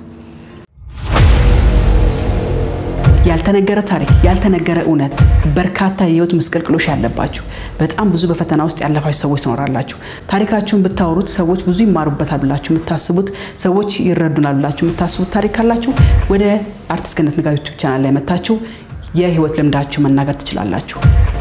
ያልተነገረ ታሪክ፣ ያልተነገረ እውነት፣ በርካታ የህይወት ምስቅልቅሎች ያለባችሁ በጣም ብዙ በፈተና ውስጥ ያለፋችሁ ሰዎች ትኖራላችሁ። ታሪካችሁን ብታወሩት ሰዎች ብዙ ይማሩበታል ብላችሁ የምታስቡት ሰዎች ይረዱናል ብላችሁ የምታስቡት ታሪክ ካላችሁ ወደ አርቲስት ገነት ንጋቱ ዩቲዩብ ቻናል ላይ መታችሁ የህይወት ልምዳችሁ መናገር ትችላላችሁ።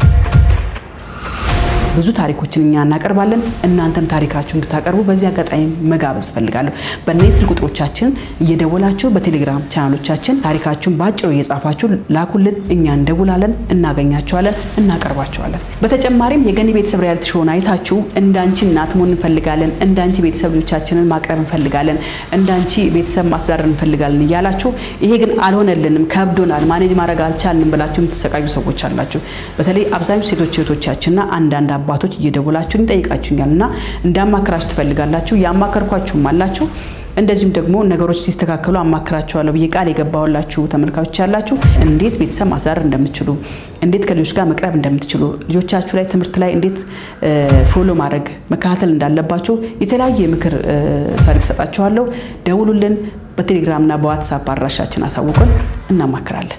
ብዙ ታሪኮችን እኛ እናቀርባለን። እናንተም ታሪካችሁ እንድታቀርቡ በዚህ አጋጣሚ መጋበዝ እፈልጋለሁ። በእነዚህ ስልክ ቁጥሮቻችን እየደወላችሁ በቴሌግራም ቻናሎቻችን ታሪካችሁን በአጭሩ እየጻፋችሁ ላኩልን። እኛ እንደውላለን፣ እናገኛቸዋለን፣ እናቀርባቸዋለን። በተጨማሪም የገኒ ቤተሰብ ሪያሊቲ ሾውን አይታችሁ እንዳንቺ እናት መሆን እንፈልጋለን፣ እንዳንቺ ቤተሰብ ልጆቻችንን ማቅረብ እንፈልጋለን፣ እንዳንቺ ቤተሰብ ማስተዳደር እንፈልጋለን እያላችሁ ይሄ ግን አልሆነልንም፣ ከብዶናል፣ ማኔጅ ማድረግ አልቻልንም ብላችሁ የምትሰቃዩ ሰዎች አላችሁ። በተለይ አብዛኞቹ ሴቶች እህቶቻችንና አንዳንድ አባቶች እየደወላችሁ ይጠይቃችሁኛል እና እንዳማከራችሁ ትፈልጋላችሁ። ያማከርኳችሁም አላችሁ። እንደዚሁም ደግሞ ነገሮች ሲስተካከሉ አማክራቸዋለሁ ብዬ ቃል የገባሁላችሁ ተመልካቾች ያላችሁ እንዴት ቤተሰብ ማስተዳደር እንደምትችሉ እንዴት ከልጆች ጋር መቅረብ እንደምትችሉ ልጆቻችሁ ላይ ትምህርት ላይ እንዴት ፎሎ ማድረግ መከታተል እንዳለባቸው የተለያየ የምክር ሰርቪስ ሰጣችኋለሁ። ደውሉልን። በቴሌግራምና በዋትሳፕ አድራሻችን አሳውቁን፣ እናማክራለን።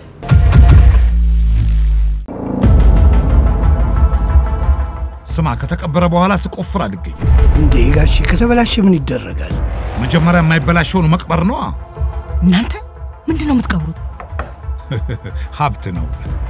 ስማ፣ ከተቀበረ በኋላ ስቆፍር አልገኝ። እንዴ ጋሼ ከተበላሸ ምን ይደረጋል? መጀመሪያ የማይበላሸውን መቅበር ነዋ። እናንተ ምንድን ነው የምትቀብሩት? ሀብት ነው።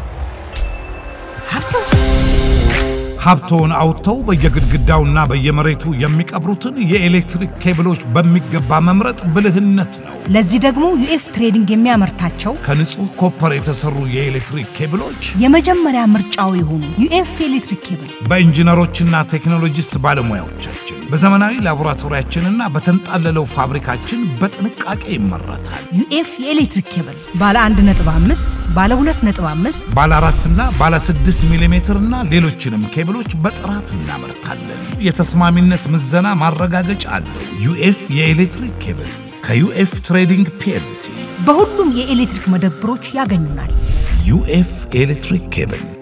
ሀብት ሀብቶውን አውጥተው በየግድግዳውና በየመሬቱ የሚቀብሩትን የኤሌክትሪክ ኬብሎች በሚገባ መምረጥ ብልህነት ነው። ለዚህ ደግሞ ዩኤፍ ትሬዲንግ የሚያመርታቸው ከንጹህ ኮፐር የተሰሩ የኤሌክትሪክ ኬብሎች የመጀመሪያ ምርጫው የሆኑ ዩኤፍ ኤሌክትሪክ ኬብል በኢንጂነሮችና ቴክኖሎጂስት ባለሙያዎቻችን በዘመናዊ ላቦራቶሪያችንና በተንጣለለው ፋብሪካችን በጥንቃቄ ይመረታል። ዩኤፍ የኤሌክትሪክ ኬብል ባለ 1.5 ባለ 2.5 ባለ አራትና ባለ 6 ሚሊ ሜትር እና ሌሎችንም ኬብሎች በጥራት እናመርታለን። የተስማሚነት ምዘና ማረጋገጫ አለው። ዩኤፍ የኤሌክትሪክ ኬብል ከዩኤፍ ትሬዲንግ ፒኤልሲ በሁሉም የኤሌክትሪክ መደብሮች ያገኙናል። ዩኤፍ ኤሌክትሪክ ኬብል